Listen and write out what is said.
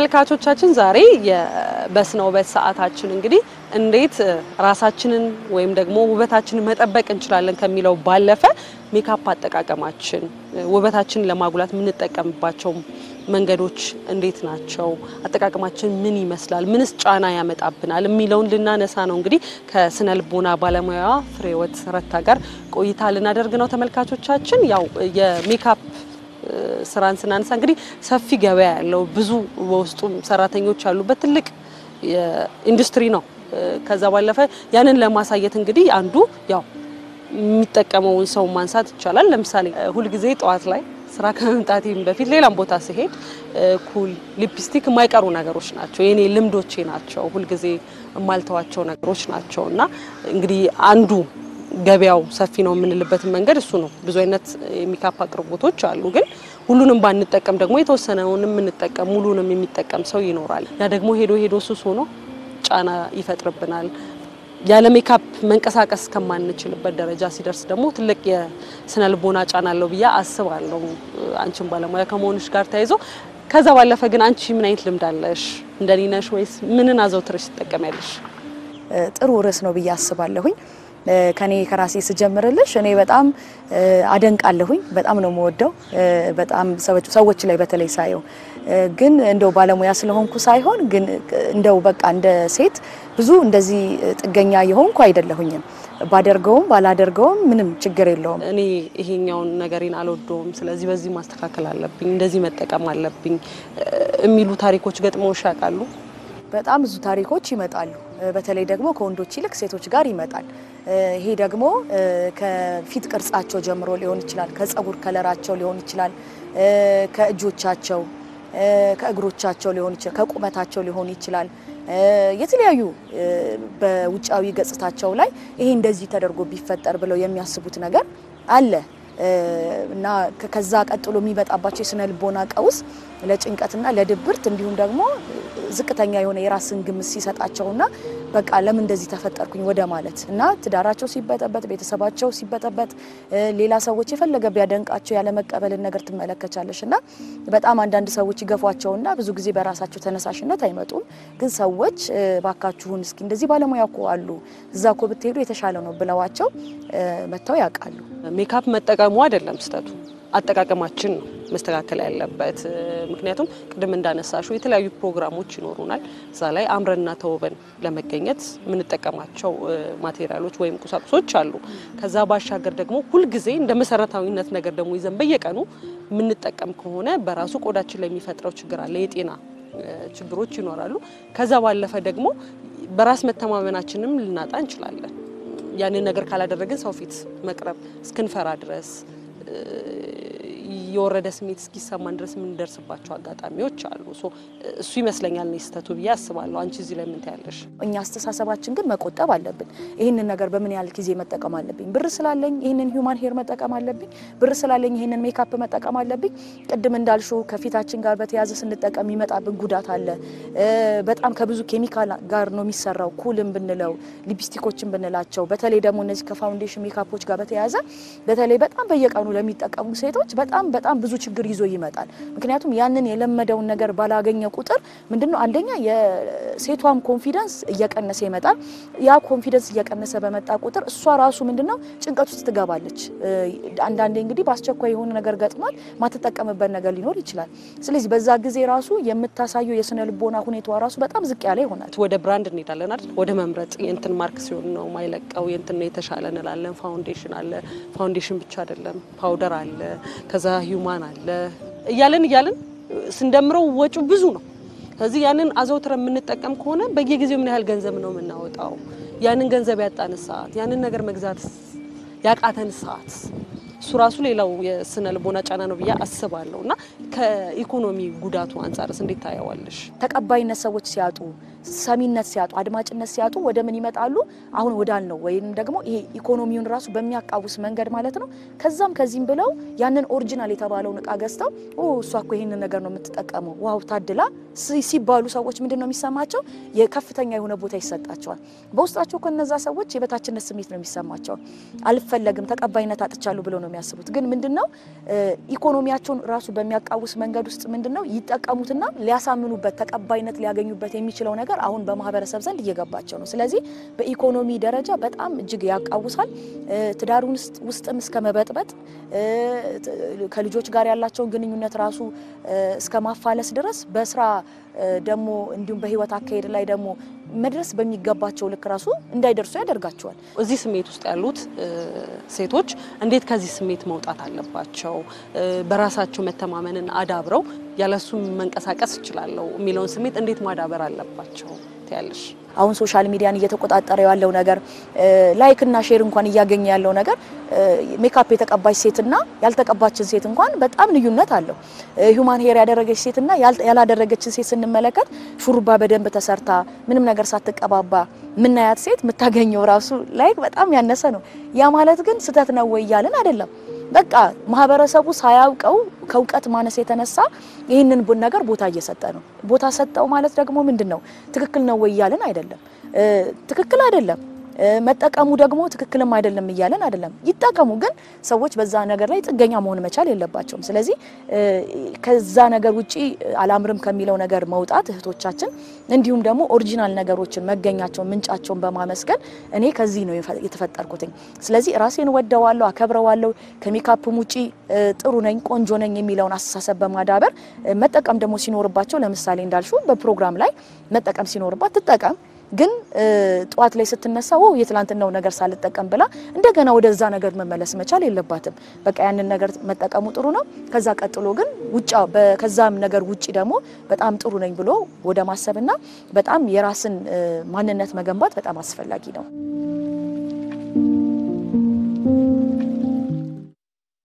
ተመልካቾቻችን ዛሬ በስነ ውበት ሰዓታችን እንግዲህ እንዴት ራሳችንን ወይም ደግሞ ውበታችንን መጠበቅ እንችላለን ከሚለው ባለፈ ሜካፕ አጠቃቀማችን ውበታችንን ለማጉላት የምንጠቀምባቸው መንገዶች እንዴት ናቸው? አጠቃቀማችን ምን ይመስላል? ምንስ ጫና ያመጣብናል? የሚለውን ልናነሳ ነው። እንግዲህ ከስነ ልቦና ባለሙያዋ ፍሬህይወት ረታ ጋር ቆይታ ልናደርግ ነው። ተመልካቾቻችን ያው የሜካፕ ስራን ስናነሳ እንግዲህ ሰፊ ገበያ ያለው ብዙ በውስጡ ሰራተኞች ያሉበት ትልቅ ኢንዱስትሪ ነው። ከዛ ባለፈ ያንን ለማሳየት እንግዲህ አንዱ ያው የሚጠቀመውን ሰው ማንሳት ይቻላል። ለምሳሌ ሁልጊዜ ጠዋት ላይ ስራ ከመምጣቴም በፊት ሌላም ቦታ ሲሄድ ኩል፣ ሊፕስቲክ የማይቀሩ ነገሮች ናቸው። የኔ ልምዶቼ ናቸው። ሁልጊዜ የማልተዋቸው ነገሮች ናቸው እና እንግዲህ አንዱ ገበያው ሰፊ ነው የምንልበትን መንገድ እሱ ነው። ብዙ አይነት የሜካፕ አቅርቦቶች አሉ። ግን ሁሉንም ባንጠቀም ደግሞ የተወሰነውን የምንጠቀም ሙሉንም የሚጠቀም ሰው ይኖራል። ያ ደግሞ ሄዶ ሄዶ ሱስ ሆኖ ጫና ይፈጥርብናል። ያለ ሜካፕ መንቀሳቀስ ከማንችልበት ደረጃ ሲደርስ ደግሞ ትልቅ የስነ ልቦና ጫና አለው ብዬ አስባለሁ። አንቺን ባለሙያ ከመሆንሽ ጋር ተያይዞ ከዛ ባለፈ ግን አንቺ ምን አይነት ልምድ አለሽ? እንደኔ ነሽ ወይስ ምንን አዘውትረሽ ትጠቀሚያለሽ? ጥሩ ርዕስ ነው ብዬ አስባለሁኝ። ከኔ ከራሴ ስጀምርልሽ እኔ በጣም አደንቃለሁኝ። በጣም ነው የምወደው። በጣም ሰዎች ላይ በተለይ ሳየው ግን እንደው ባለሙያ ስለሆንኩ ሳይሆን ግን እንደው በቃ እንደ ሴት ብዙ እንደዚህ ጥገኛ የሆንኩ አይደለሁኝም። ባደርገውም ባላደርገውም ምንም ችግር የለውም። እኔ ይሄኛውን ነገሬን አልወደውም፣ ስለዚህ በዚህ ማስተካከል አለብኝ፣ እንደዚህ መጠቀም አለብኝ የሚሉ ታሪኮች ገጥመውሽ ያውቃሉ? በጣም ብዙ ታሪኮች ይመጣሉ። በተለይ ደግሞ ከወንዶች ይልቅ ሴቶች ጋር ይመጣል። ይሄ ደግሞ ከፊት ቅርጻቸው ጀምሮ ሊሆን ይችላል፣ ከጸጉር ከለራቸው ሊሆን ይችላል፣ ከእጆቻቸው፣ ከእግሮቻቸው ሊሆን ይችላል፣ ከቁመታቸው ሊሆን ይችላል። የተለያዩ በውጫዊ ገጽታቸው ላይ ይሄ እንደዚህ ተደርጎ ቢፈጠር ብለው የሚያስቡት ነገር አለ እና ከዛ ቀጥሎ የሚመጣባቸው የስነ ልቦና ቀውስ ለጭንቀትና ለድብርት እንዲሁም ደግሞ ዝቅተኛ የሆነ የራስን ግምት ሲሰጣቸውና በቃ ለምን እንደዚህ ተፈጠርኩኝ ወደ ማለት እና ትዳራቸው ሲበጠበጥ፣ ቤተሰባቸው ሲበጠበጥ፣ ሌላ ሰዎች የፈለገ ቢያደንቃቸው ያለመቀበልን ነገር ትመለከቻለሽ እና በጣም አንዳንድ ሰዎች ይገፏቸውና ብዙ ጊዜ በራሳቸው ተነሳሽነት አይመጡም። ግን ሰዎች ባካችሁን እስኪ እንደዚህ ባለሙያ እኮ አሉ እዛ እኮ ብትሄዱ የተሻለ ነው ብለዋቸው መጥተው ያውቃሉ። ሜካፕ መጠቀሙ አይደለም ስህተቱ፣ አጠቃቀማችን ነው መስተካከል ያለበት። ምክንያቱም ቅድም እንዳነሳሹ የተለያዩ ፕሮግራሞች ይኖሩናል። እዛ ላይ አምረንና ተውበን ለመገኘት የምንጠቀማቸው ማቴሪያሎች ወይም ቁሳቁሶች አሉ። ከዛ ባሻገር ደግሞ ሁልጊዜ እንደ መሰረታዊነት ነገር ደግሞ ይዘን በየቀኑ የምንጠቀም ከሆነ በራሱ ቆዳችን ላይ የሚፈጥረው ችግር አለ። የጤና ችግሮች ይኖራሉ። ከዛ ባለፈ ደግሞ በራስ መተማመናችንም ልናጣ እንችላለን። ያንን ነገር ካላደረግን ሰው ፊት መቅረብ እስክንፈራ ድረስ የወረደ ስሜት እስኪሰማን ድረስ የምንደርስባቸው አጋጣሚዎች አሉ። እሱ ይመስለኛል እኔ ስህተቱ ብዬ አስባለሁ። አንቺ እዚህ ላይ ምን ታያለሽ? እኛ አስተሳሰባችን ግን መቆጠብ አለብን። ይህንን ነገር በምን ያህል ጊዜ መጠቀም አለብኝ? ብር ስላለኝ ይህንን ሂውማን ሄር መጠቀም አለብኝ? ብር ስላለኝ ይህንን ሜካፕ መጠቀም አለብኝ? ቅድም እንዳልሹ ከፊታችን ጋር በተያያዘ ስንጠቀም የሚመጣብን ጉዳት አለ። በጣም ከብዙ ኬሚካል ጋር ነው የሚሰራው። ኩልም ብንለው ሊፕስቲኮችን ብንላቸው፣ በተለይ ደግሞ እነዚህ ከፋውንዴሽን ሜካፖች ጋር በተያያዘ በተለይ በጣም በየቀኑ ለሚጠቀሙ ሴቶች በጣም በጣም ብዙ ችግር ይዞ ይመጣል። ምክንያቱም ያንን የለመደውን ነገር ባላገኘ ቁጥር ምንድነው አንደኛ የሴቷም ኮንፊደንስ እየቀነሰ ይመጣል። ያ ኮንፊደንስ እየቀነሰ በመጣ ቁጥር እሷ ራሱ ምንድነው ጭንቀት ውስጥ ትገባለች። አንዳንዴ እንግዲህ በአስቸኳይ የሆነ ነገር ገጥሟል ማትጠቀምበት ነገር ሊኖር ይችላል። ስለዚህ በዛ ጊዜ ራሱ የምታሳየው የስነ ልቦና ሁኔታዋ ራሱ በጣም ዝቅ ያለ ይሆናል። ወደ ብራንድ እንሄዳለን አይደል? ወደ መምረጥ የእንትን ማርክ ሲሆን ነው ማይለቀው የእንትን ነው የተሻለ እንላለን። ፋውንዴሽን አለ። ፋውንዴሽን ብቻ አይደለም ፓውደር አለ ከዛ ሂውማን አለ እያለን እያለን ስንደምረው ወጪው ብዙ ነው። ስለዚህ ያንን አዘውትረን የምንጠቀም ከሆነ በየጊዜው ምን ያህል ገንዘብ ነው የምናወጣው? ያንን ገንዘብ ያጣን ሰዓት፣ ያንን ነገር መግዛት ያቃተን ሰዓት እሱ ራሱ ሌላው የስነ ልቦና ጫና ነው ብዬ አስባለሁ። እና ከኢኮኖሚ ጉዳቱ አንጻርስ እንዴት ታየዋለሽ? ተቀባይነት ሰዎች ሲያጡ ሰሚነት ሲያጡ አድማጭነት ሲያጡ ወደ ምን ይመጣሉ? አሁን ወዳል ነው ወይም ደግሞ ይሄ ኢኮኖሚውን ራሱ በሚያቃውስ መንገድ ማለት ነው። ከዛም ከዚህም ብለው ያንን ኦሪጂናል የተባለውን እቃ ገዝተው እሷ እኮ ይህንን ነገር ነው የምትጠቀመው ዋው ታድላ ሲባሉ ሰዎች ምንድን ነው የሚሰማቸው? የከፍተኛ የሆነ ቦታ ይሰጣቸዋል። በውስጣቸው ከነዛ ሰዎች የበታችነት ስሜት ነው የሚሰማቸው። አልፈለግም፣ ተቀባይነት አጥቻለሁ ብለው ነው የሚያስቡት። ግን ምንድን ነው ኢኮኖሚያቸውን ራሱ በሚያቃውስ በሚያቃውስ መንገድ ውስጥ ምንድን ነው ይጠቀሙትና ሊያሳምኑበት ተቀባይነት ሊያገኙበት የሚችለው ነገር አሁን በማህበረሰብ ዘንድ እየገባቸው ነው። ስለዚህ በኢኮኖሚ ደረጃ በጣም እጅግ ያቃውሳል። ትዳሩን ውስጥም እስከ መበጥበጥ ከልጆች ጋር ያላቸውን ግንኙነት ራሱ እስከ ማፋለስ ድረስ በስራ ደግሞ እንዲሁም በህይወት አካሄድ ላይ ደግሞ መድረስ በሚገባቸው ልክ ራሱ እንዳይደርሱ ያደርጋቸዋል። እዚህ ስሜት ውስጥ ያሉት ሴቶች እንዴት ከዚህ ስሜት መውጣት አለባቸው? በራሳቸው መተማመንን አዳብረው ያለሱ መንቀሳቀስ እችላለሁ የሚለውን ስሜት እንዴት ማዳበር አለባቸው ትያለሽ? አሁን ሶሻል ሚዲያን እየተቆጣጠረ ያለው ነገር ላይክ እና ሼር እንኳን እያገኘ ያለው ነገር ሜካፕ የተቀባች ሴትና ያልተቀባችን ሴት እንኳን በጣም ልዩነት አለው። ሂውማን ሄር ያደረገች ሴትና ያላደረገችን ሴት ስንመለከት ሹሩባ በደንብ ተሰርታ ምንም ነገር ሳትቀባባ ምናያት ሴት የምታገኘው ራሱ ላይክ በጣም ያነሰ ነው። ያ ማለት ግን ስህተት ነው ወይ እያልን አይደለም። በቃ ማህበረሰቡ ሳያውቀው ከእውቀት ማነስ የተነሳ ይህንን ነገር ቦታ እየሰጠ ነው። ቦታ ሰጠው ማለት ደግሞ ምንድን ነው? ትክክል ነው ወይ እያልን አይደለም። ትክክል አይደለም። መጠቀሙ ደግሞ ትክክልም አይደለም እያለን አይደለም። ይጠቀሙ፣ ግን ሰዎች በዛ ነገር ላይ ጥገኛ መሆን መቻል የለባቸውም። ስለዚህ ከዛ ነገር ውጪ አላምርም ከሚለው ነገር መውጣት እህቶቻችን፣ እንዲሁም ደግሞ ኦሪጂናል ነገሮችን መገኛቸውን፣ ምንጫቸውን በማመስገን እኔ ከዚህ ነው የተፈጠርኩትኝ። ስለዚህ ራሴን ወደዋለሁ፣ አከብረዋለሁ፣ ከሜካፕም ውጪ ጥሩ ነኝ፣ ቆንጆ ነኝ የሚለውን አስተሳሰብ በማዳበር መጠቀም ደግሞ ሲኖርባቸው ለምሳሌ እንዳልሹ በፕሮግራም ላይ መጠቀም ሲኖርባት ትጠቀም ግን ጠዋት ላይ ስትነሳ ወው የትላንትናው ነገር ሳልጠቀም ብላ እንደገና ወደዛ ነገር መመለስ መቻል የለባትም። በቃ ያንን ነገር መጠቀሙ ጥሩ ነው። ከዛ ቀጥሎ ግን ውጫ ከዛም ነገር ውጪ ደግሞ በጣም ጥሩ ነኝ ብሎ ወደ ማሰብና በጣም የራስን ማንነት መገንባት በጣም አስፈላጊ ነው።